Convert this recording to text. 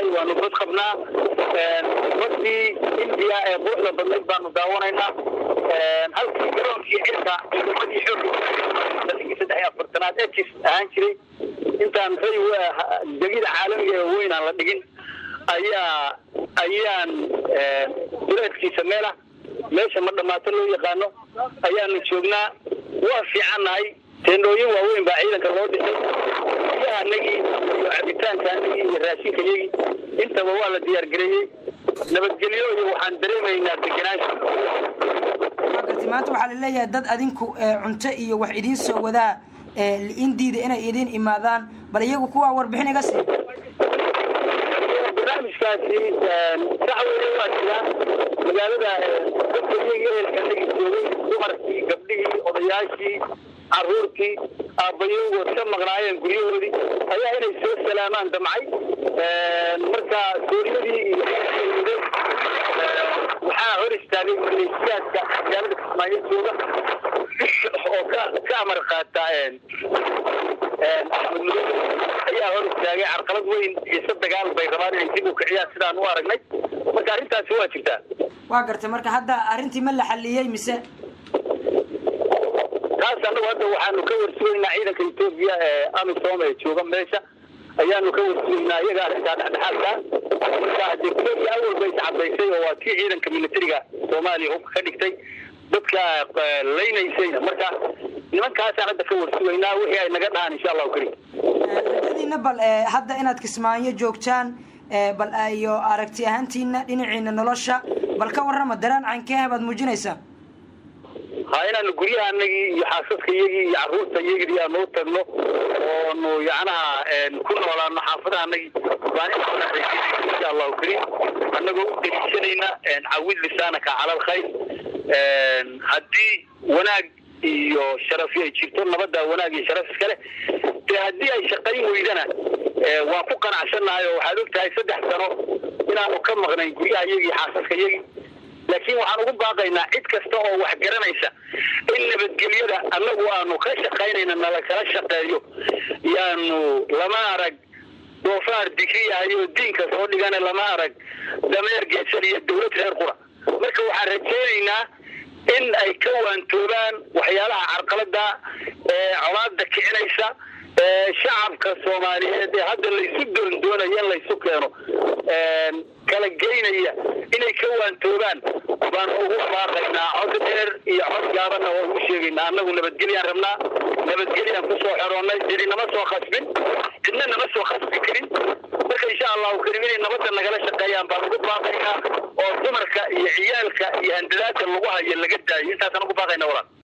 waanu bad qabnaa badii indiya ee quruxda badnayd baanu daawanaynaa halkii garoonkii cirka ciidamadii xooga sanadkii saddex iyo afartanaad etis ahaan jiray intaan ray degida caalamiga ee weyn aan la dhigin ayaa ayaan duleedkiisa meelah meesha ma dhammaato loo yaqaano ayaanu joognaa waa fiicannahay teendhooyin waaweyn baa ciidanka loo dhisay biyahanagii iyo cabitaankaanagii iyo raashinkayagii intaba waa la diyaargareeyey nabadgelyo iyo waxaan dareemaynaa degenaansha garti maanta waxaa laleeyahay dad adinku cunto iyo wax idiin soo wadaa indiida inay idiin imaadaan bal iyagu kuwaa warbixin iga sii barnaamijkaasi sax weye waa jiraa magaalada dadka iyaga ehelkanagi joogay dumarkii gabdhihii odayaashii caruurtii aabbayowgood ka maqnaayeen guryahoodii ayaa inay soo salaamaan damcay marka sooriyadii iyo waxaa hor istaagay maleeshiyaadka magaalada kismaayo jooga oo ka ka amar qaata axmed mudo ayaa hor istaagay carqalad weyn iyo sa dagaal bay rabaan inay dib u kiciyaan sidaan u aragnay marka arrintaasi waa jirtaa waa gartay marka hadda arrintii ma la xaliyey mise taas annagu hadda waxaanu ka warsugaynaa ciidanka etoobiya ee amisom ee jooga meesha ayaanu ka warsugaynaa iyaga arrintaa dhexdhexaadka marka hadde etoobiya awal bay iscadaysay oo waa kii ciidanka militariga soomaaliya hubka ka dhigtay dadka laynaysayna marka nimankaasaan hadda ka warsugaynaa wixii ay naga dhahaan insha allahu karim rajadiina bal hadda inaad kismaayo joogtaan bal iyo aragti ahaantiina dhinaciina nolosha bal ka warrama daraan cankee baad muujinaysaa ha inaanu guryahanagii iyo xaasaska iyagii iyo carruurta iyagii aanu tagno oonu yacnaha ku noolaano xaafadahanagii baan insha allahu karim annagoo u deliishanayna cawid lisaanaka cala alkhayr haddii wanaag iyo sharafi ay jirto nabadda wanaag iyo sharaf iskale dee haddii ay shaqayn weydana waan ku qanacsannahay oo waxaad og tahay saddex sano inaanu ka maqnayn guryaha iyagii xaasaska iyagii laakiin waxaan ugu baaqaynaa cid kasta oo wax garanaysa in nabadgelyada annagu aanu ka shaqaynayna nala kala shaqeeyo yaanu lama arag doofaar digriyahay oo diinka soo dhigana lama arag dameer geesan iyo dawlad reer qura marka waxaan rajaynaynaa in ay ka waantoobaan waxyaalaha carqalada ee colaada kicinaysa ee shacabka soomaaliyeed ee hadda laysu doondoonaya in laysu keeno kala geynaya inay ka waantoobaan baan ugu baaqaynaa cod dheer iyo cod gaabanna waan ugu sheegaynaa annagu nabadgelyaan rabnaa nabadgelyaan kusoo xeroonnay cidi nama soo khasbin cidna nama soo khasbi karin marka insha allahu karim inay nabadda nagala shaqeeyaan baan ugu baaqaynaa oo dumarka iyo ciyaalka iyo handadaadka lagu hayo laga daayo intaasaan ugu baaqayna walaal